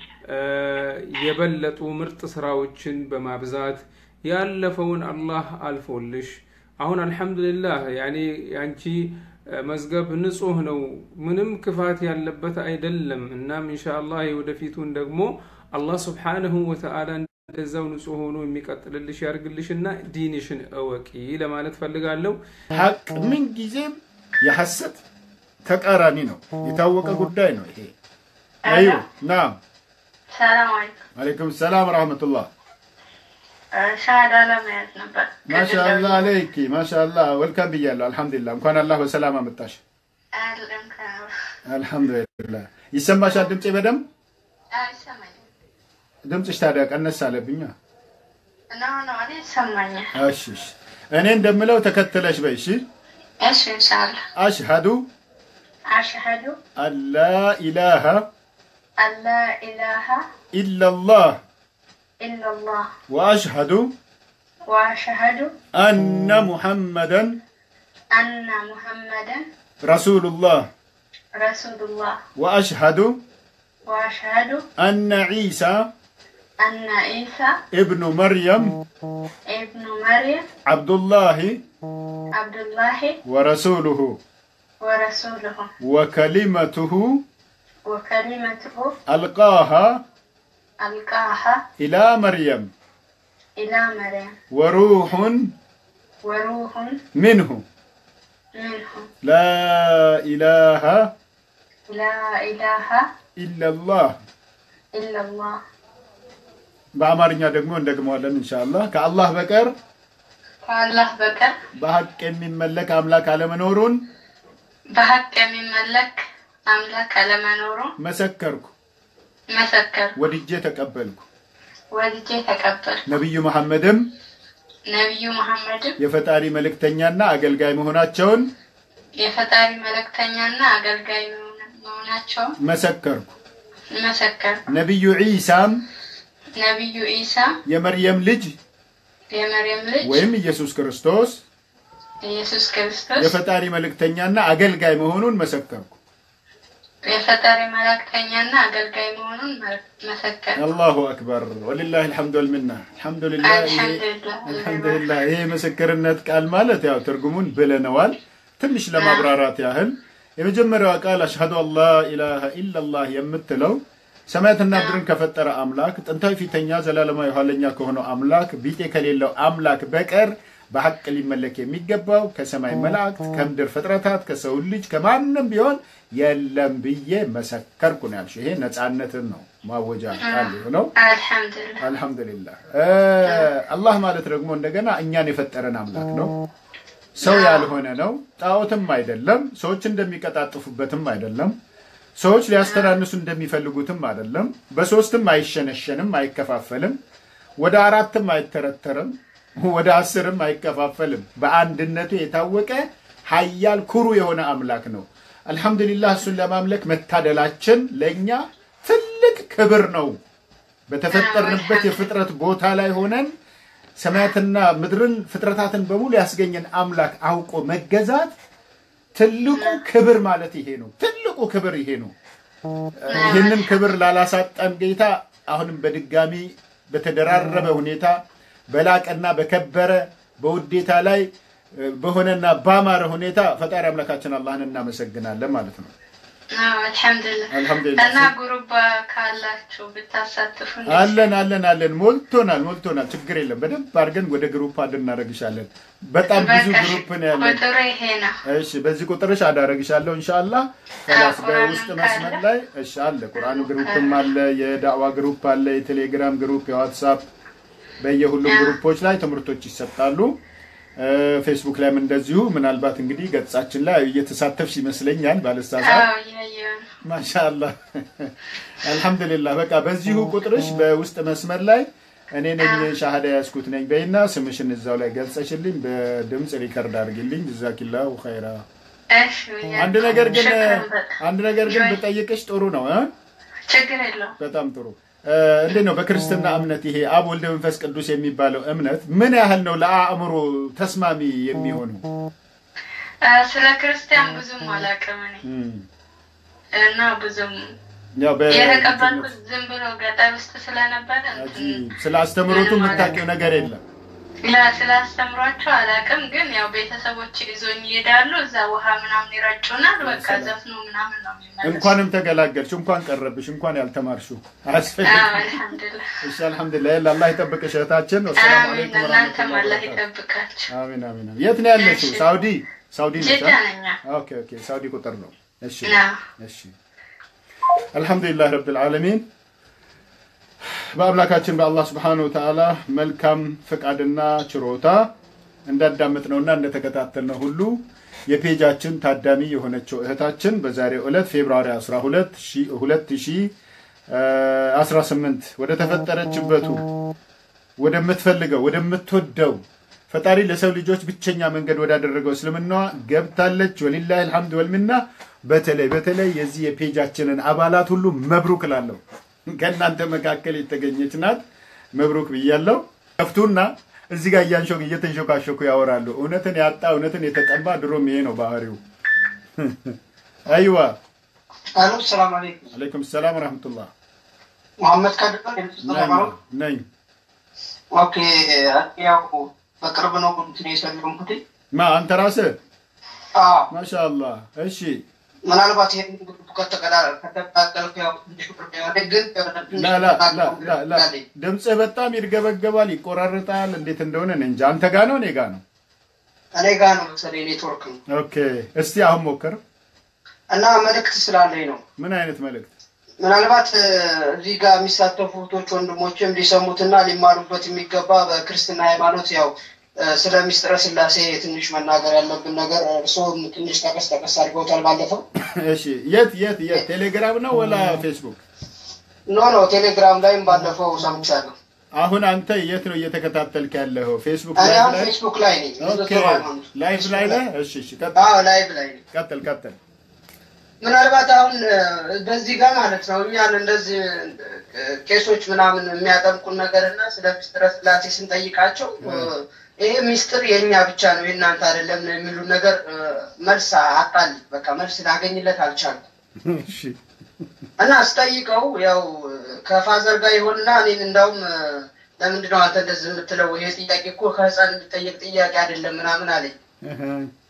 የበለጡ ምርጥ ስራዎችን በማብዛት ያለፈውን አላህ አልፎልሽ አሁን አልሐምዱሊላህ ያኔ ያንቺ መዝገብ ንጹህ ነው፣ ምንም ክፋት ያለበት አይደለም። እናም ኢንሻአላህ የወደፊቱን ደግሞ አላህ ስብሓነሁ ወተዓላ እንደዛው ንጹህ ሆኖ የሚቀጥልልሽ ያርግልሽና ዲንሽን እወቂ ለማለት ፈልጋለሁ።
ሀቅ ምን ጊዜም የሐሰት ተቃራኒ ነው። የታወቀ ጉዳይ ነው ይሄ። አዩ ናም
ሰላም አለይኩም።
አለይኩም ሰላም ረህመቱላህ።
ሻሃዳ ለመያዝ ነበር።
ማሻአላ አለይኪ ማሻአላ ወልካም ብያለሁ። አልሐምዱሊላህ እንኳን አላህ በሰላም አመጣሽ።
አይደለም
አልሐምዱሊላህ ይሰማሻል ድምፄ በደንብ
አይሰማኝም።
ድምፅሽ ታዲያ ቀነስ አለብኛ።
ኖ ኖ እኔ ይሰማኛል።
እሺ እሺ። እኔ እንደምለው ተከትለሽ በይ። እሺ
እሺ ኢንሻአላህ
አሽሀዱ
አሽሀዱ
አላ ኢላሃ
አላ ኢላሃ
ኢላላህ
ኢላላህ
ወአሽሀዱ
ወአሽሀዱ
አነ ሙሐመደን
አነ ሙሐመደን
ረሱሉላህ
ረሱሉላህ
ወአሽሀዱ
ወአሽሀዱ
አነ ዒሳ
አነ ኢሳ
እብኑ መርየም
ኢብኑ መርየም
ዓብዱላሂ
አብዱላሂ
ወረሱሉሁ
ወረሱሉሁ
ወከሊመቱሁ
ወከሊመቱሁ
አልቃሃ
አልቃሃ
ኢላ መርየም
ኢላ መርየም
ወሩሑን
ወሩሁን
ምንሁ
ምንሁ
ላ ኢላሃ
ላ ኢላሃ
ኢላላህ
ኢላላህ
በአማርኛ ደግሞ እንደግመዋለን ኢንሻአላህ ከአላህ በቀር
ከአላህ በቀር
በሐቅ የሚመለክ አምላክ አለመኖሩን
በሀቅ የሚመለክ አምላክ አለመኖሩ
መሰከርኩ፣
መሰከር
ወድጄ ተቀበልኩ።
ወልጄ ተቀበል
ነቢዩ መሐመድም
ነቢዩ መሐመድም
የፈጣሪ መልእክተኛና አገልጋይ መሆናቸውን
የፈጣሪ መልእክተኛና አገልጋይ መሆናቸውን
መሰከርኩ።
መሰከር
ነቢዩ ዒሳም
ነቢዩ ኢሳ
የመርየም ልጅ
የመርየም ልጅ
ወይም ኢየሱስ ክርስቶስ
ኢየሱስ ክርስቶስ
የፈጣሪ መልእክተኛና አገልጋይ መሆኑን መሰከርኩ።
የፈጣሪ መልእክተኛና አገልጋይ መሆኑን መሰከር
አላሁ አክበር ወሊላህ አልሐምዱ ወልሚና። አልሐምዱሊላህ ይሄ-
አልሐምዱሊላህ
አልሐምዱሊላህ ይሄ ምስክርነት ቃል ማለት ያው ትርጉሙን ብለነዋል። ትንሽ ለማብራራት ያህል የመጀመሪያዋ ቃል አሽሀዱ አን ላ ኢላሃ ኢላላህ የምትለው ሰማያትና ምድርን ከፈጠረ አምላክ ጥንታዊ ፊተኛ ዘላለማዊ ኋለኛ ከሆነው አምላክ ቢጤ ከሌለው አምላክ በቀር በሐቅ ሊመለክ የሚገባው ከሰማይ መላእክት ከምድር ፍጥረታት ከሰው ልጅ ከማንም ቢሆን የለም ብዬ መሰከርኩ ነው ያልሽው። ይሄ ነፃነትን ነው ማወጃ ቃል የሆነው።
አልሐምዱሊላህ
አልሐምዱሊላህ አላህ ማለት ደግሞ እንደገና እኛን የፈጠረን አምላክ ነው። ሰው ያልሆነ ነው። ጣዖትም አይደለም። ሰዎች እንደሚቀጣጥፉበትም አይደለም። ሰዎች ሊያስተናንሱ እንደሚፈልጉትም አይደለም። በሶስትም አይሸነሸንም፣ አይከፋፈልም። ወደ አራትም አይተረተርም፣ ወደ አስርም አይከፋፈልም። በአንድነቱ የታወቀ ኃያል ኩሩ የሆነ አምላክ ነው። አልሐምዱሊላህ እሱን ለማምለክ መታደላችን ለእኛ ትልቅ ክብር ነው። በተፈጠርንበት የፍጥረት ቦታ ላይ ሆነን ሰማያትና ምድርን ፍጥረታትን በሙሉ ያስገኘን አምላክ አውቆ መገዛት ትልቁ ክብር ማለት ይሄ ነው። ትልቁ ክብር ይሄ ነው። ይህንን ክብር ላላሳጣን ጌታ አሁንም በድጋሚ በተደራረበ ሁኔታ በላቀና በከበረ በውዴታ ላይ በሆነና ባማረ ሁኔታ ፈጣሪ አምላካችን አላህን እናመሰግናለን ማለት ነው።
አዎ፣ አልሐምዱሊላህ
አልሐምዱሊላህ።
እና ጉሩባ ካላችሁ ብታሳትፉ
አለን አለን አለን ሞልቶናል ሞልቶናል። ችግር የለም። በደንብ አድርገን ወደ ግሩፕ አድ እናደርግሻለን። በጣም ብዙ
በቃ
ግሩፕ ነው ያለን።
ቁጥሩ ይሄ ነው።
እሺ በዚህ ቁጥርሽ አዳረግሻለሁ ኢንሻአላህ። ከላስ
ቁርአንም
በውስጥ
ካለ?
መስመር ላይ እሺ አለ። ቁርአኑ ግሩፕም አለ፣ የዳዕዋ ግሩፕ አለ፣ የቴሌግራም ግሩፕ፣ የዋትሳፕ በየሁሉም ግሩፖች ላይ ትምህርቶች ይሰጣሉ። እ፣ ፌስቡክ ላይም እንደዚሁ ምናልባት እንግዲህ ገጻችን ላይ እየተሳተፍሽ ይመስለኛል ባልሳሳት።
አዎ እያየሁ ነው።
ማሻአላህ አልሐምዱሊላህ። በቃ በዚሁ ቁጥርሽ በውስጥ መስመር ላይ እኔ ነኝ ሻሃዳ ያስኩት ነኝ በይና ስምሽን እዛው ላይ ገልጸሽልኝ በድምፅ ሪከርድ አድርጊልኝ። ጀዛኪላሁ ኸይራ።
እሺ ብያለሁ።
አንድ ነገር ግን
ሽክረን በጣም።
አንድ ነገር ግን
ጆይ፣
ብጠይቅሽ ጥሩ ነው እ?
ችግር የለውም።
በጣም ጥሩ እ፣ እንዴት ነው በክርስትና እምነት ይሄ አብ ወልድ መንፈስ ቅዱስ የሚባለው እምነት ምን ያህል ነው ለአእምሮ ተስማሚ የሚሆነው?
አ፣ ስለ ክርስቲያን ብዙም አላውቅም እኔ
እም፣
እና ብዙም
ያው በ
የተቀበልኩት ዝም ብሎ ገጠር ውስጥ ስለነበረ እንትን
ስለ አስተምህሮቱ የምታውቂው ነገር የለም።
ላ- ስላስተምሯቸው አላውቅም። ግን ያው ቤተሰቦች ይዞኝ ይሄዳሉ። እዛ ውሃ ምናምን ይረጩናል። በቃ ዘፍኖ ምናምን ነው የሚመለሱ።
እንኳንም ተገላገልሽ፣ እንኳን ቀረብሽ፣ እንኳን ያልተማርሽው አያስፈልግም።
አዎ፣ አልሐምዱሊላህ
እሺ አልሐምዱሊላህ። ያለ አላህ ይጠብቅሽ እህታችን። ወሰላሙ
አሚን።
አለይኩም
እናንተም
ወራህመቱላሂ
አላህ
ወበረካቱ።
ይጠብቃችሁ።
አሚን አሚን። አሚን። የት ነው ያለሽው?
እሺ።
ሳውዲ ሳውዲ ነሽ?
ጅዳ
አ?
ነኝ።
ኦኬ ኦኬ። ሳውዲ ቁጥር ነው። እሺ
አዎ።
እሺ። አልሐምዱሊላህ ረብል ዓለሚን በአምላካችን በአላህ ስብሓነሁ ወተዓላ መልካም ፈቃድና ችሮታ እንዳዳመጥነውና እንደተከታተልነው ሁሉ የፔጃችን ታዳሚ የሆነችው እህታችን በዛሬው ዕለት ፌብርዋሪ 12 2018 ወደ ተፈጠረችበቱ ወደምትፈልገው ወደምትወደው ፈጣሪ ለሰው ልጆች ብቸኛ መንገድ ወዳደረገው እስልምናዋ ገብታለች። ወሊላሂ አልሐምድ ወልሚና። በተለይ በተለይ የዚህ የፔጃችንን አባላት ሁሉ መብሩክ ላለሁ ከእናንተ መካከል የተገኘች ናት። መብሩክ ብያለሁ። ከፍቱና እዚህ ጋር እያንሾክ እየተንሾካሾኩ ያወራሉ። እውነትን ያጣ እውነትን የተጠማ ድሮም ይሄ ነው ባህሪው። አይዋ
አሎ ሰላም አለይኩም
አለይኩም ሰላም ወረሕመቱላህ
መሐመድ ካድር
ነኝ ነኝ።
ኦኬ ያው በቅርብ ነው እንትን የሰለምኩት
ማ አንተ ራስህ
አዎ
ማሻአላህ። እሺ
ምናልባት ይሄን ግሩፕ ከተቀላቀልኩ ያው ትንሽ ብር ያለ ግን
ላ ላ ላ ላ ላ ድምፅህ በጣም ይርገበገባል፣ ይቆራርጣል። እንዴት እንደሆነ እኔ እንጃ። አንተ ጋ ነው እኔ ጋ ነው?
እኔ ጋ ነው መሰለኝ ኔትወርክ ነው
ኦኬ እስቲ አሁን ሞክር።
እና መልእክት ስላለኝ ነው
ምን አይነት መልእክት?
ምናልባት እ፣ እዚህ ጋር የሚሳተፉ እህቶች ወንድሞችም ሊሰሙትና ሊማሩበት የሚገባ በክርስትና ሃይማኖት ያው እ፣ ስለ ሚስጥረ ስላሴ ትንሽ መናገር ያለብን ነገር እርስዎም ትንሽ ጠቀስ ጠቀስ አድርገውታል ባለፈው
እሺ የት የት የት ቴሌግራም ነው ወላ ፌስቡክ?
ኖ ኖ ቴሌግራም ላይም ባለፈው ሰምቻለሁ
አሁን አንተ የት ነው እየተከታተልክ ያለኸው? ፌስቡክ
እኔ
ላይቭ
አሁን
ላይ?
ፌስቡክ ላይ ነኝ
ኦኬ
ንጽጽር ሃይማኖት
ላይቭ ላይ ነህ? እሺ እሺ ቀጥል
አዎ ላይቭ ላይ ነኝ
ቀጥል ቀጥል።
ምናልባት አሁን እ፣ በዚህ ጋር ማለት ነው እኛን እንደዚህ እ፣ ቄሶች ምናምን የሚያጠምቁን ነገር እና ስለ ምስጢረ ስላሴ ስንጠይቃቸው እ፣ ይሄ ሚስጥር የእኛ ብቻ ነው የእናንተ አይደለም ነው የሚሉ ነገር እ፣ መልስ አጣል በቃ መልስ ላገኝለት አልቻልኩም
እሺ
እና ስጠይቀው ያው ከፋዘር ጋር ይሆንና እኔን እንዳውም እ፣ ለምንድን ነው አንተ እንደዚህ የምትለው ይሄ ጥያቄ እኮ ከህፃን የሚጠየቅ ጥያቄ አይደለም ምናምን አለኝ
እህ።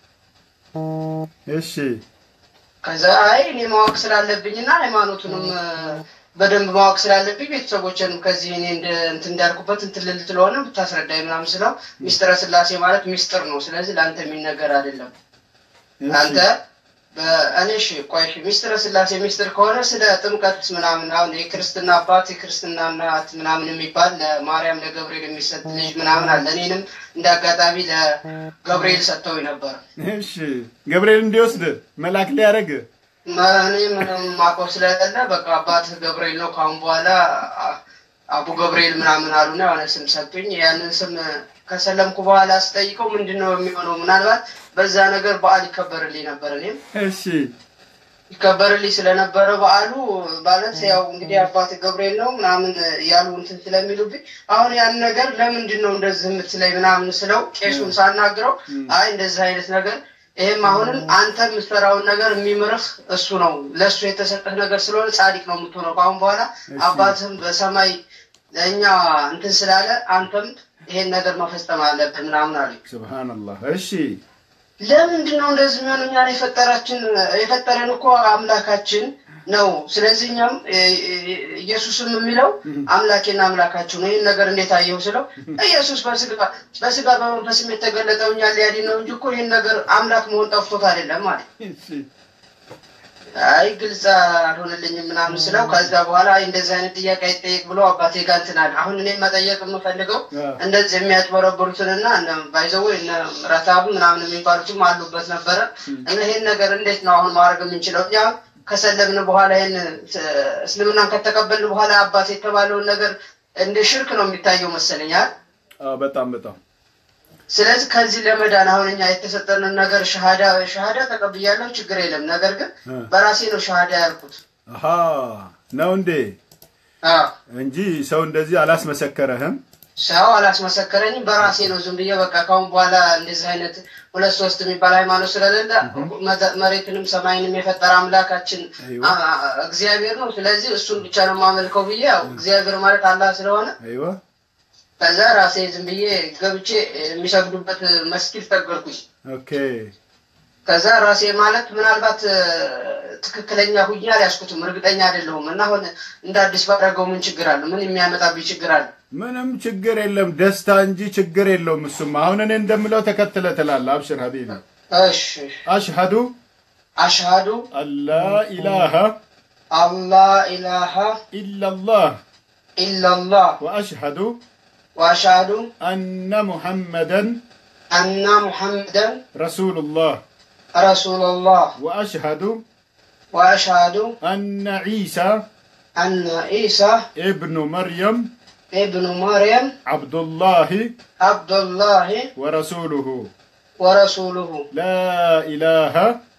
እሺ
ከዛ አይ እኔ ማወቅ ስላለብኝና ሃይማኖቱንም እ፣ በደንብ ማወቅ ስላለብኝ ቤተሰቦችንም ከዚህ እኔ እንደ- እንትን እንዳልኩበት እንትን ልል ስለሆነ ብታስረዳኝ ምናምን ስለው ሚስጥረ ስላሴ ማለት ሚስጥር ነው። ስለዚህ ለአንተ የሚነገር አይደለም።
እሺ።
አንተ በእኔ እሺ ቆይ እሺ፣ ሚስጥረ ስላሴ ሚስጥር ከሆነ ስለ ጥምቀት ምናምን አሁን የክርስትና አባት የክርስትና እናት ምናምን የሚባል ለማርያም ለገብርኤል የሚሰጥ ልጅ ምናምን አለ። እኔንም እንደ አጋጣሚ ለገብርኤል ሰጥተው ነበር።
እሺ ገብርኤል እንዲወስድ መልአክ ሊያደርግ
እኔ ምንም ማውቀው ስለሌለ በቃ አባትህ ገብርኤል ነው ከአሁን በኋላ አ- አቡ ገብርኤል ምናምን አሉና የሆነ ስም ሰጡኝ። ያንን ስም ከሰለምኩ በኋላ ስጠይቀው ምንድን ነው የሚሆነው? ምናልባት በዛ ነገር በዓል ይከበርልኝ ነበር። እኔም
እሺ
ይከበርልኝ ስለነበረ በዓሉ ማለት ያው እንግዲህ አባት ገብርኤል ነው ምናምን ያሉ እንትን ስለሚሉብኝ አሁን ያን ነገር ለምንድን ነው እንደዚህ የምትለኝ ምናምን ስለው ቄሱን ሳናግረው አይ እንደዚህ አይነት ነገር ይህም አሁንም አንተ የምትሰራውን ነገር የሚምርህ እሱ ነው። ለእሱ የተሰጠህ ነገር ስለሆነ ጻድቅ ነው የምትሆነው። ከአሁን በኋላ አባትህም በሰማይ ለእኛ እንትን ስላለ አንተም ይሄን ነገር መፈጸም አለብህ ምናምን አሉኝ።
ሱብሃንአላህ። እሺ
ለምንድን ነው እንደዚህ የሚሆኑ? እኛን የፈጠራችን የፈጠረን እኮ አምላካችን ነው። ስለዚህ እኛም ኢየሱስም የሚለው አምላኬና አምላካችሁ ነው። ይህን ነገር እንዴት አየው ስለው ኢየሱስ በስጋ በስጋ በመንፈስም የተገለጠው እኛን ሊያድን ነው እንጂ እኮ ይህን ነገር አምላክ መሆን ጠፍቶት አይደለም ማለት አይ ግልጽ አልሆነልኝም ምናምን ስለው ከዛ በኋላ አይ እንደዚህ አይነት ጥያቄ አይጠየቅ ብሎ አባቴ ጋር እንትን አለ። አሁን እኔም መጠየቅ የምፈልገው እንደዚህ የሚያጭበረብሩትንና ባይዘው እነ ረታቡ ምናምን የሚባሉትም አሉበት ነበረ እና ይሄን ነገር እንዴት ነው አሁን ማድረግ የምንችለው? እኛ ከሰለምን በኋላ ይህን እስልምናን ከተቀበልን በኋላ አባት የተባለውን ነገር እንደ ሽርክ ነው የሚታየው መሰለኛል።
በጣም በጣም
ስለዚህ ከዚህ ለመዳን አሁን እኛ የተሰጠንን ነገር ሸሃዳ ሸሃዳ ተቀብያለሁ፣ ችግር የለም። ነገር ግን በራሴ ነው ሸሃዳ ያልኩት
አሃ ነው እንዴ? እንጂ ሰው እንደዚህ አላስመሰከረህም።
ሰው አላስመሰከረኝም። በራሴ ነው ዝም ብዬ በቃ ካሁን በኋላ እንደዚህ አይነት ሁለት ሶስት የሚባል ሃይማኖት ስለሌለ መሬትንም ሰማይንም የፈጠረ አምላካችን እግዚአብሔር ነው። ስለዚህ እሱን ብቻ ነው የማመልከው ብዬ ያው እግዚአብሔር ማለት አላህ ስለሆነ
አይዋ
ከዛ ራሴ ዝም ብዬ ገብቼ የሚሰግዱበት መስጊድ ተገርኩኝ።
ኦኬ
ከዛ ራሴ ማለት ምናልባት ትክክለኛ ሁኛ አልያዝኩትም፣ እርግጠኛ አይደለሁም። እና አሁን እንደ አዲስ ባደረገው ምን ችግር አለ? ምን የሚያመጣብኝ ችግር አለ?
ምንም ችግር የለም፣ ደስታ እንጂ ችግር የለውም። እሱማ አሁን እኔ እንደምለው ተከትለ ትላለህ። አብሽር ሀቢቢ።
እሺ
አሽሀዱ
አሽሃዱ
አላ ኢላሃ
አላ ኢላሃ
ኢላላህ
ኢላላህ
ወአሽሀዱ
ወአሽሃዱ
አነ ሙሐመደን
አና ሙሐመደን
ረሱሉላህ
ረሱሉላህ
ወአሽሀዱ
ወአሽሃዱ
አነ ዒሳ
አነ ኢሳ
ኢብኑ መርየም
ኢብኑ መርየም
ዓብዱላህ
አብዱላህ
ወረሱሉሁ
ወረሱሉሁ
ላ ኢላሃ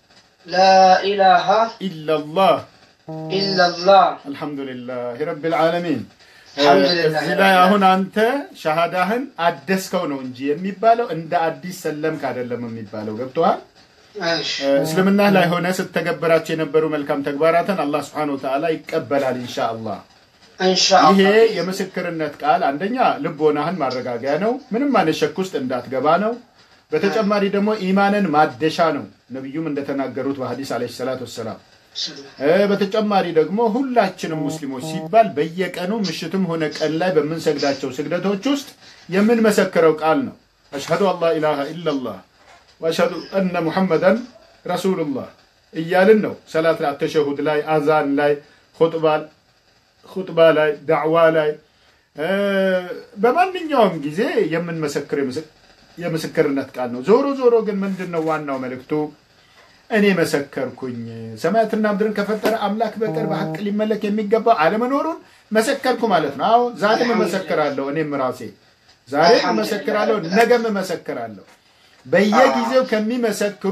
ላኢላሃ
ኢላላህ
ኢላላህ
አልሐምዱሊላህ ረብል ዓለሚን።
አልሐምዱሊላህ
እዚህ ላይ አሁን አንተ ሻሃዳህን አደስከው ነው እንጂ የሚባለው እንደ አዲስ ሰለምክ አይደለም የሚባለው። ገብቶሃል?
እሺ
እስልምና ላይ ሆነ ስተገበራቸው የነበሩ መልካም ተግባራትን አላህ ስብሐነሁ ወተዓላ ይቀበላል ኢንሻአላህ። ይሄ
ኢንሻአላህ
የምስክርነት ቃል አንደኛ ልቦናህን ማረጋጊያ ነው፣ ምንም አይነት ሸክ ውስጥ እንዳትገባ ነው። በተጨማሪ ደግሞ ኢማንን ማደሻ ነው፣ ነቢዩም እንደተናገሩት በሐዲስ ዓለይሂ ሰላቱ ወሰላም። እ በተጨማሪ ደግሞ ሁላችንም ሙስሊሞች ሲባል በየቀኑ ምሽትም ሆነ ቀን ላይ በምንሰግዳቸው ስግደቶች ውስጥ የምንመሰክረው ቃል ነው። አሽሀዱ አላ ኢላሃ ኢላላህ ወአሽሀዱ እነ ሙሐመደን ረሱሉላህ እያልን ነው። ሰላት ላይ፣ ተሸሁድ ላይ፣ አዛን ላይ፣ ኹጥባ ኹጥባ ላይ፣ ዳዕዋ ላይ እ በማንኛውም ጊዜ የምንመሰክር የምስክ- የምስክርነት ቃል ነው። ዞሮ ዞሮ ግን ምንድን ነው ዋናው መልእክቱ? እኔ መሰከርኩኝ ሰማያትና ምድርን ከፈጠረ አምላክ በቀር በሐቅ ሊመለክ የሚገባው አለመኖሩን መሰከርኩ ማለት ነው። አዎ ዛሬም እመሰክራለሁ። እኔም ራሴ ዛሬም እመሰክራለሁ፣ ነገም እመሰክራለሁ። በየጊዜው ከሚመሰክሩ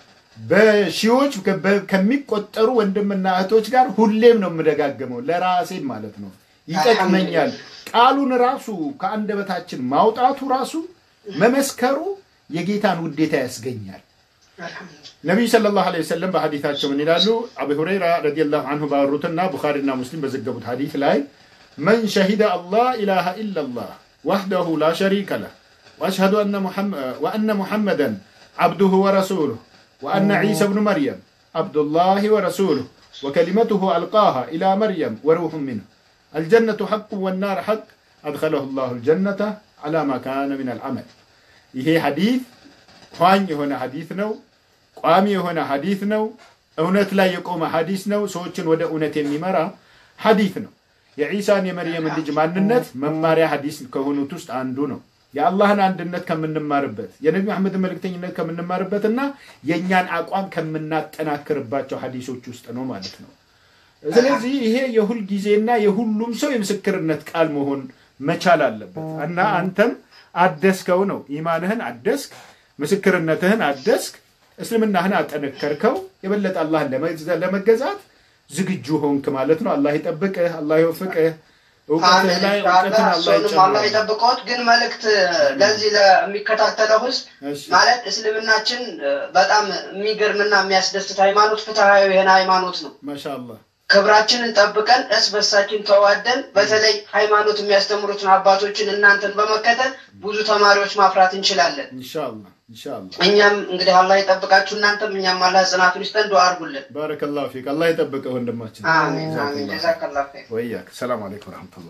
በሺዎች ከ- ከሚቆጠሩ ወንድምና እህቶች ጋር ሁሌም ነው የምደጋገመው፣ ለራሴም ማለት ነው። ይጠቅመኛል። ቃሉን ራሱ ከአንደበታችን ማውጣቱ ራሱ መመስከሩ የጌታን ውዴታ ያስገኛል። ነቢዩ ሰለላሁ ዐለይሂ ወሰለም በሐዲታቸው ምን ይላሉ? አቡ ሁረይራ ረዲየላሁ አንሁ ባወሩትና ቡኻሪና ሙስሊም በዘገቡት ሐዲት ላይ መን ሸሂደ አላህ ኢላሃ ኢላላህ ወሕደሁ ላ ሸሪከ ለህ ወአሽሀዱ አነ ሙሐመ- ወአነ ሙሐመደን ዓብዱሁ ወረሱሉህ ወአነ ዒሳ ብኑ መርየም ዓብዱላህ ወረሱሉህ ወከሊመቱሁ አልቃሃ ኢላ መርየም ወሩሑ ሚንሁ አልጀነቱ ሐቁ ወናር ሐቅ አድኸለሁ ላሁ ልጀነተ ዐላ ማ ካነ ምን አልዓመል ይሄ ሐዲት ኳኝ የሆነ ሐዲት ነው። ቋሚ የሆነ ሐዲት ነው። እውነት ላይ የቆመ ሐዲስ ነው። ሰዎችን ወደ እውነት የሚመራ ሐዲት ነው። የዒሳን የመርየምን ልጅ ማንነት መማሪያ ሐዲስ ከሆኑት ውስጥ አንዱ ነው። የአላህን አንድነት ከምንማርበት የነቢ መሐመድን መልእክተኝነት ከምንማርበትና የእኛን አቋም ከምናጠናክርባቸው ሐዲሶች ውስጥ ነው ማለት ነው። ስለዚህ ይሄ የሁል ጊዜና የሁሉም ሰው የምስክርነት ቃል መሆን መቻል አለበት እና አንተም አደስከው ነው። ኢማንህን አደስክ፣ ምስክርነትህን አደስክ፣ እስልምናህን አጠነከርከው፣ የበለጠ አላህን ለመግዛ- ለመገዛት ዝግጁ ሆንክ ማለት ነው። አላህ ይጠብቅህ፣ አላህ ይወፍቅህ። እውቀትህ ላይ እውቀትን አላህ
እሱንም አላህ
ይጨምርልህ።
ይጠብቀዎት። ግን መልእክት ለዚህ ለሚከታተለው ህዝብ
እሺ።
ማለት እስልምናችን እ፣ በጣም የሚገርምና የሚያስደስት ሃይማኖት፣ ፍትሃዊ የሆነ ሃይማኖት ነው።
ማሻአላህ
ክብራችንን ጠብቀን እርስ በርሳችን ተዋደን በተለይ ሃይማኖት የሚያስተምሩትን አባቶችን እናንተን በመከተል ብዙ ተማሪዎች ማፍራት እንችላለን።
ኢንሻአላህ ኢንሻአላህ
እኛም እንግዲህ አላህ ይጠብቃችሁ፣ እናንተም እኛም አላህ ጽናቱን ይስጠን። ዱዓ አድርጉልን።
ባረከላሁ ፊክ አላህ ይጠብቅህ ወንድማችን
አሜን አሜን። ጀዛከላሁ ኸይር።
ወያክ ሰላም አለይኩም ወራህመቱላህ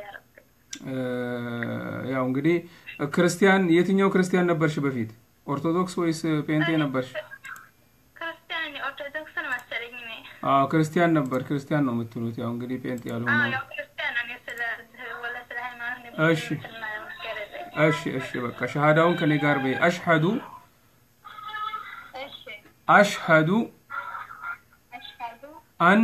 ያው እንግዲህ ክርስቲያን የትኛው ክርስቲያን ነበርሽ በፊት ኦርቶዶክስ ወይስ ፔንቴ ነበርሽ
ክርስቲያን ኦርቶዶክስን መሰለኝ እኔ።
አዎ ክርስቲያን ነበር ክርስቲያን ነው የምትሉት ያው እንግዲህ ፔንቴ
አዎ
ያልሆነ
ያው ክርስቲያን ነው። እኔ ስለ ወላ ስለ ሃይማኖት ነው
እሺ።
እንትን ማለት መስከረለኝ።
እሺ እሺ በቃ ሸሃዳውን ከኔ ጋር በይ አሽሀዱ
እሺ
አሽሀዱ
አሽሀዱ
አን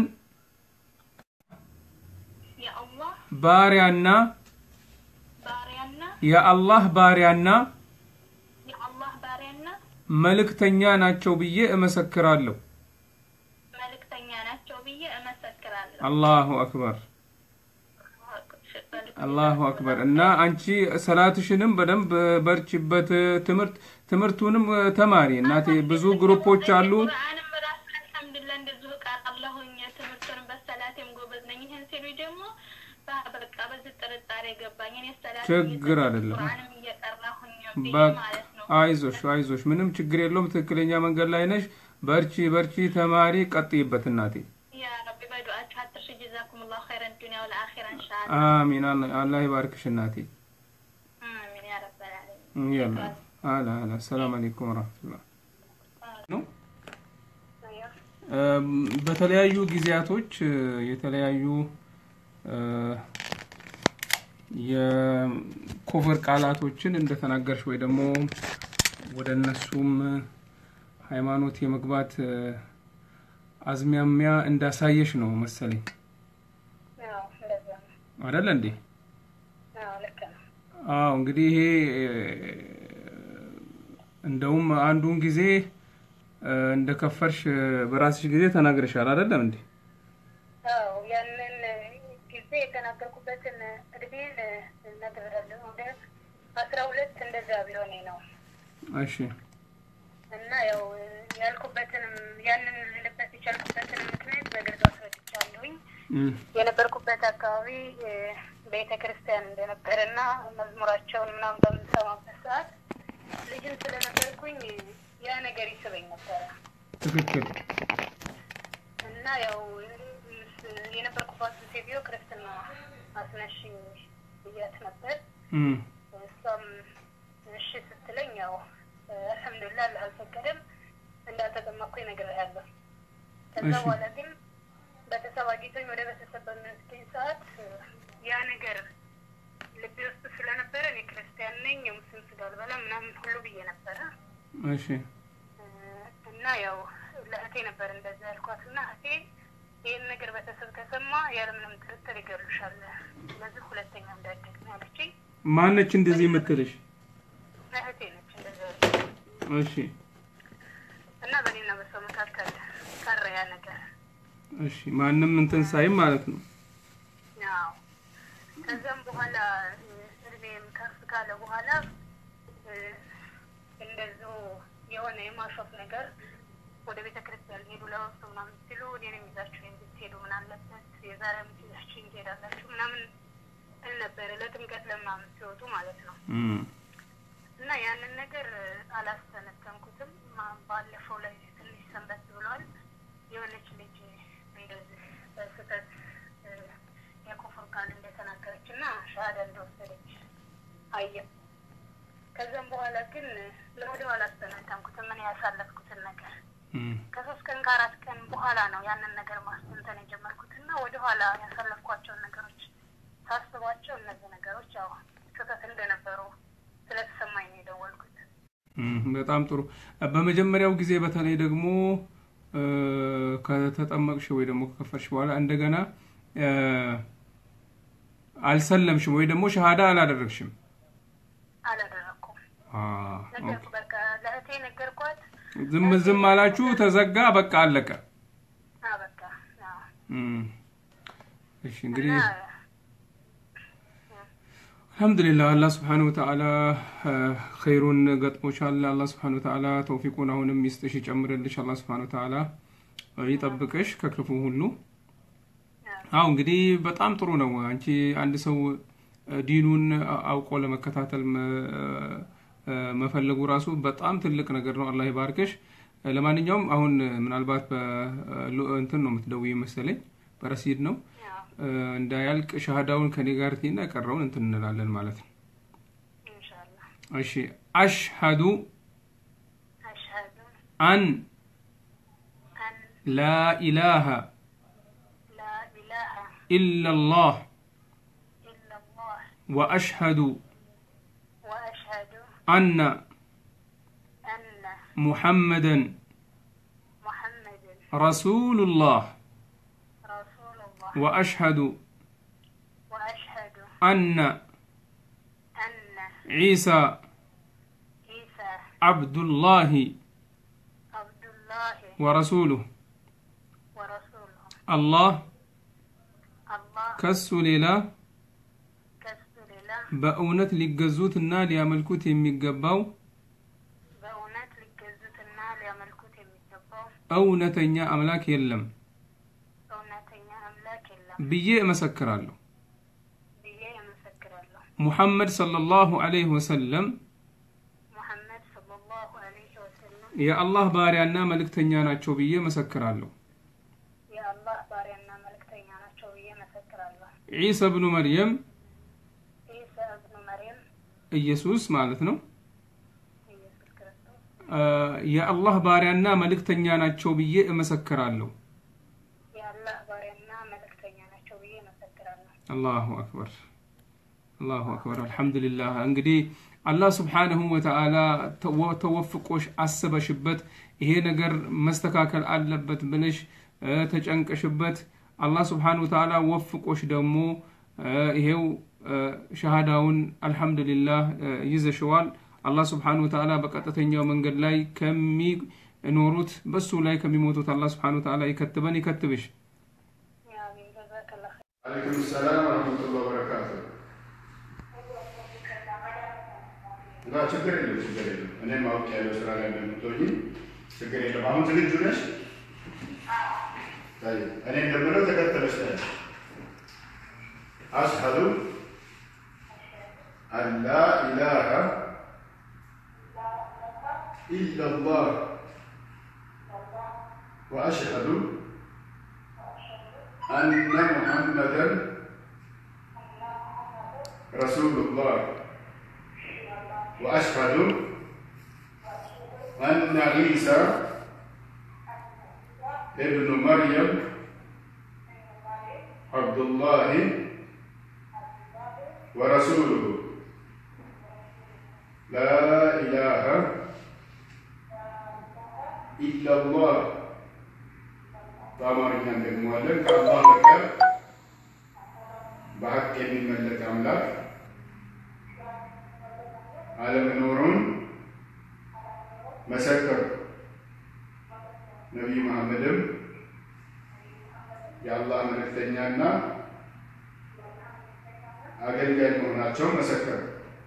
የአላህ
ባሪያና
ባሪያና
የአላህ ባሪያና
የአላህ ባሪያና
መልእክተኛ ናቸው ብዬ እመሰክራለሁ
መልእክተኛ ናቸው ብዬ እመሰክራለሁ።
አላሁ አክበር አላሁ አክበር እና አንቺ ሰላትሽንም በደንብ በርቺበት ትምህርት ትምህርቱንም ተማሪ እናቴ ብዙ ግሩፖች አሉ
ቁርአንም ራሱ አልሐምዱሊላህ እንደዚሁ እቀራለሁኝ። ትምህርቱንም በሰላቴም ጎበዝ ነኝ። ይህን ሲሉኝ ደግሞ በ- በቃ በዚህ ጥርጣሬ ገባኝ። እኔ ሰላት
ችግር አይደለም።
ቁርአንም እየቀራሁኝ ብዬ
በ-
ማለት ነው።
አይዞሽ አይዞሽ ምንም ችግር የለውም ትክክለኛ መንገድ ላይ ነሽ በርቺ በርቺ ተማሪ ቀጥይበት እናቴ
ያ ረቢ በዱዓችሁ አትርሽ። ጀዛኩሙላሁ ኸይረን ዱንያ ወልአኺራ ኢንሻአላህ።
አሚን አላ- አላህ ይባርክሽ እናቴ
አሚን ያ ረበል ዓለሚን።
ያላ አላ አላ ሰላም አለይኩም ወራህመቱላህ ነው እም፣ በተለያዩ ጊዜያቶች እ፣ የተለያዩ እ፣ የኮቨር ቃላቶችን እንደተናገርሽ ወይ ደግሞ ወደ እነሱም ሃይማኖት የመግባት እ፣ አዝማሚያ እንዳሳየሽ ነው መሰለኝ
አዎ እንደዛ ነው።
አይደለ እንዴ?
አዎ ልክ ነው።
አዎ እንግዲህ ይሄ እንደውም አንዱን ጊዜ እ፣ እንደከፈርሽ በራስሽ ጊዜ ተናግረሻል አይደለም እንዴ?
አዎ ያንን ጊዜ የተናገርኩበትን እድሜን እነግርሃለሁ። ወደ አስራ ሁለት እንደዛ ቢሆኔ ነው
እሺ
እና ያው ያልኩበትንም ያንን ልልበት የቻልኩበትንም ምክንያት በግልጽ አስረድቻለሁኝ።
እም፣
የነበርኩበት አካባቢ ቤተ ክርስቲያን እንደነበረና መዝሙራቸውን ምናምን በምሰማበት ሰዓት ልጅም ስለነበርኩኝ ያ ነገር ይስበኝ ነበረ
ትክክል
እና ያው የነበርኩባት ሴትዮ ክርስትና አስነሽኝ ብያት ነበር።
እም፣
እሷም እሺ ስትለኝ ያው አልሐምዱሊላህ አላህ አልፈቀደም እንዳልተጠመቅኩኝ ነግሬሃለሁ። ከዛ
እሺ።
በኋላ ግን ቤተሰብ አግኝቶኝ ወደ ቤተሰብ በሚወስደኝ ሰዓት ያ ነገር ልቤ ውስጥ ስለነበረ እኔ ክርስቲያን ነኝ የሙስሊም ስጋ አልበላም ምናምን ሁሉ ብዬ ነበረ
እሺ
እና ያው ለእህቴ ነበር እንደዛ ያልኳት እና እህቴ ይህን ነገር ቤተሰብ ከሰማ ያለምንም ጥርጥር ይገሉሻል፣ ስለዚህ ሁለተኛ እንዳደግ ነው ያለችኝ።
ማነች እንደዚህ የምትልሽ?
እህቴ ነች እንደዛ ያለችኝ።
እሺ
እና በእኔና በሰው መካከል ቀረ ያ ነገር።
እሺ ማንም እንትን ሳይም ማለት ነው።
ያው ከዛም በኋላ እ፣ እድሜም ከፍ ካለ በኋላ እ፣ እንደዚሁ የሆነ የማሾፍ ነገር ወደ ቤተ ክርስቲያን ሄዱ ለወቅቱ ምናምን ሲሉ እኔንም ይዛችሁ እንድትሄዱ ምን አለበት የዛሬ ዓመት ይዛችሁ ትሄዳላችሁ ምናምን እል ነበረ ለጥምቀት ለምናምን ሲወጡ ማለት ነው።
እም፣
እና ያንን ነገር አላስተነተንኩትም። ማ- ባለፈው ላይ ትንሽ ሰንበት ብሏል። የሆነች ልጅ እንደዚህ በስህተት እ፣ የኩፍር ቃል እንደተናገረች እና ሻሃዳ እንደወሰደች አየ። ከዛም በኋላ ግን ለወደ ኋላ አስተነተንኩትም ምን ያሳለፍኩትን ነገር
እም፣
ከሶስት ቀን ከአራት ቀን በኋላ ነው ያንን ነገር ማስተንተን የጀመርኩት እና ወደ ኋላ ያሳለፍኳቸውን ነገሮች ሳስባቸው እነዚህ ነገሮች ያው ስህተት እንደነበሩ ስለተሰማኝ ነው የደወልኩት።
እም፣ በጣም ጥሩ። በመጀመሪያው ጊዜ በተለይ ደግሞ እ፣ ከተጠመቅሽ ወይ ደግሞ ከከፈርሽ በኋላ እንደገና እ፣ አልሰለምሽም ወይ ደግሞ ሸሃዳ አላደረግሽም?
አላደረኩም።
አ፣
ነገርኩ በቃ ለእህቴ ነገርኳት።
ዝም ዝም አላችሁ፣ ተዘጋ፣ በቃ አለቀ።
አ በቃ አዎ።
እም፣ እሺ እንግዲህ
እና
አልሐምዱሊላህ አላህ ስብሓን ወተዓላ ኸይሩን ገጥሞሻል። አላህ ስብሓን ወተዓላ ተውፊቁን አሁንም ይስጥሽ ይጨምርልሽ። አላህ ስብሓን ወተዓላ ይጠብቅሽ ከክፉ ሁሉ። አዎ እንግዲህ በጣም ጥሩ ነው። አንቺ አንድ ሰው ዲኑን አውቆ ለመከታተል መፈለጉ ራሱ በጣም ትልቅ ነገር ነው። አላህ ይባርክሽ። ለማንኛውም አሁን ምናልባት እንትን ነው የምትደውይ መሰለኝ፣ በረሲድ ነው እንዳያልቅ ሻሃዳውን ከኔ ጋር ቲና የቀረውን እንትን እንላለን ማለት ነው። እሺ አሽሀዱ አን ላ ኢላሃ ኢላላህ ወአሽሀዱ አነ ሙሐመደን ረሱሉላህ وأشهد أن عيسى عبد الله ورسوله الله ከሱ ሌላ በእውነት ሊገዙትና ሊያመልኩት የሚገባው እውነተኛ አምላክ የለም ብዬ እመሰክራለሁ። ሙሐመድ ሰለላሁ ዐለይሂ ወሰለም የአላህ ባሪያና መልእክተኛ ናቸው ብዬ እመሰክራለሁ። ዒሳ ብኑ መርየም ኢየሱስ ማለት ነው የአላህ ባሪያና መልእክተኛ ናቸው ብዬ እመሰክራለሁ። አላሁ አክበር አላሁ አክበር። አልሐምዱሊላህ። እንግዲህ አላህ ስብሓንሁ ወተዓላ ተወፍቆሽ አስበሽበት ይሄ ነገር መስተካከል አለበት ብለሽ ተጨንቀሽበት አላህ ስብሓንሁ ወተዓላ ወፍቆሽ ደግሞ ይሄው ሸሃዳውን አልሐምዱሊላህ ይዘሽዋል። አላህ ስብሓንሁ ወተዓላ በቀጥተኛው መንገድ ላይ ከሚኖሩት በሱ ላይ ከሚሞቱት አላህ ስብሓንሁ ወተዓላ ይከትበን ይከትብሽ።
አለይኩም ሰላም ወረህመቱላህ ወበረካቱ። እና ችግር የለም ችግር የለም። እኔም ማወቅ ያለው ስራ ላይ እንደምትሆኝ ችግር የለም። አሁን ዝግጁ ነሽ? እኔ እንደምለው ተከተለሽ ታያለሽ። አሽሀዱ አን ላ ኢላሃ ኢለላህ ወአሽሀዱ أن محمدا رسول الله وأشهد أن عيسى ابن مريم عبد الله ورسوله لا إله إلا الله በአማርኛ እንደግመዋለን። ከአላህ በቀር በሀቅ የሚመለክ አምላክ አለመኖሩን መሰከሩ። ነቢዩ መሐመድም የአላህ መልእክተኛና አገልጋይ መሆናቸውን መሰከሩ።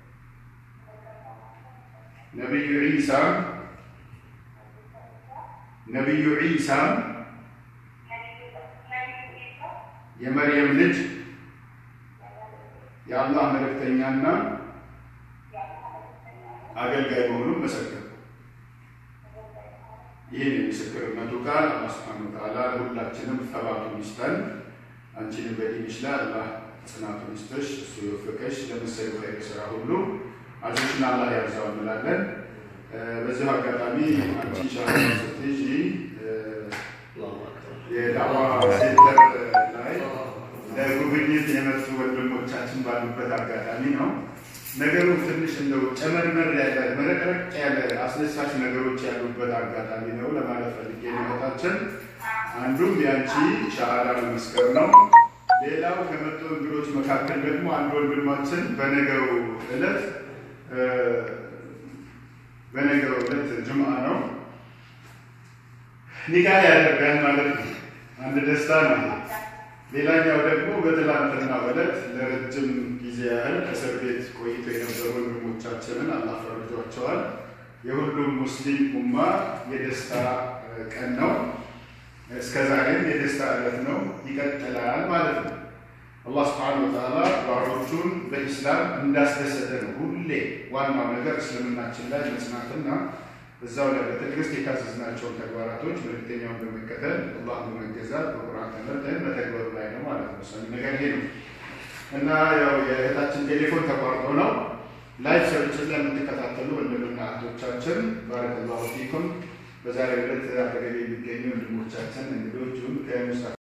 ነቢዩ ዒሳ ነቢዩ ዒሳ የመርየም ልጅ የአላህ መልእክተኛና አገልጋይ መሆኑን መሰከሩ። ይህን የምስክርነቱ ቃል አላህ ሱብሓነሁ ወተዓላ ሁላችንም ተባቱን ይስጠን። አንቺንም በዲንሽ ላይ አላህ ጽናቱን ይስጥሽ፣ እሱ የወፈቀሽ ለመሰሉ ኸይር ስራ ሁሉ አጆችን አላህ ያብዛው እንላለን። በዚሁ አጋጣሚ አንቺ ኢንሻአላህ ስትይዢ የዳዋ ሴንተር ላይ ለጉብኝት የመጡ ወንድሞቻችን ባሉበት አጋጣሚ ነው። ነገሩ ትንሽ እንደው ጨመርመር ያለ መረቅረቅ ያለ አስደሳች ነገሮች ያሉበት አጋጣሚ ነው ለማለት ፈልጌ ነው። እህታችን አንዱም የአንቺ ሻሃዳ መመስከር ነው። ሌላው ከመጡ እንግዶች መካከል ደግሞ አንድ ወንድማችን በነገው ዕለት በነገው ዕለት ጅምዓ ነው ኒካ ያደርጋል ማለት ነው። አንድ ደስታ ነው። ሌላኛው ደግሞ በትላንትናው ዕለት ለረጅም ጊዜ ያህል እስር ቤት ቆይቶ የነበሩ ወንድሞቻችንን አላህ ፈርጇቸዋል። የሁሉም ሙስሊም ኡማ የደስታ ቀን ነው። እስከ ዛሬም የደስታ ዕለት ነው፣ ይቀጥላል ማለት ነው። አላህ ስብሐነሁ ወተዓላ ባሮቹን በኢስላም እንዳስደሰተ ነው። ሁሌ ዋናው ነገር እስልምናችን ላይ መጽናትና እዛው ላይ በትዕግስት የታዘዝናቸውን ተግባራቶች መልእክተኛውን በመከተል አላህ በመገዛት በቁርአን ተመርተን መተግበሩ ላይ ነው ማለት ነው። ወሳኝ ነገር ይሄ ነው እና ያው የእህታችን ቴሌፎን ተቋርጦ ነው ላይፍ ሰርቪስ ላይ የምትከታተሉ ወንድምና እህቶቻችን ባረከላሁ ፊኩም። በዛሬው ዕለት አጠገቤ የሚገኙ ወንድሞቻችን እንግዶቹን ከሙስጣ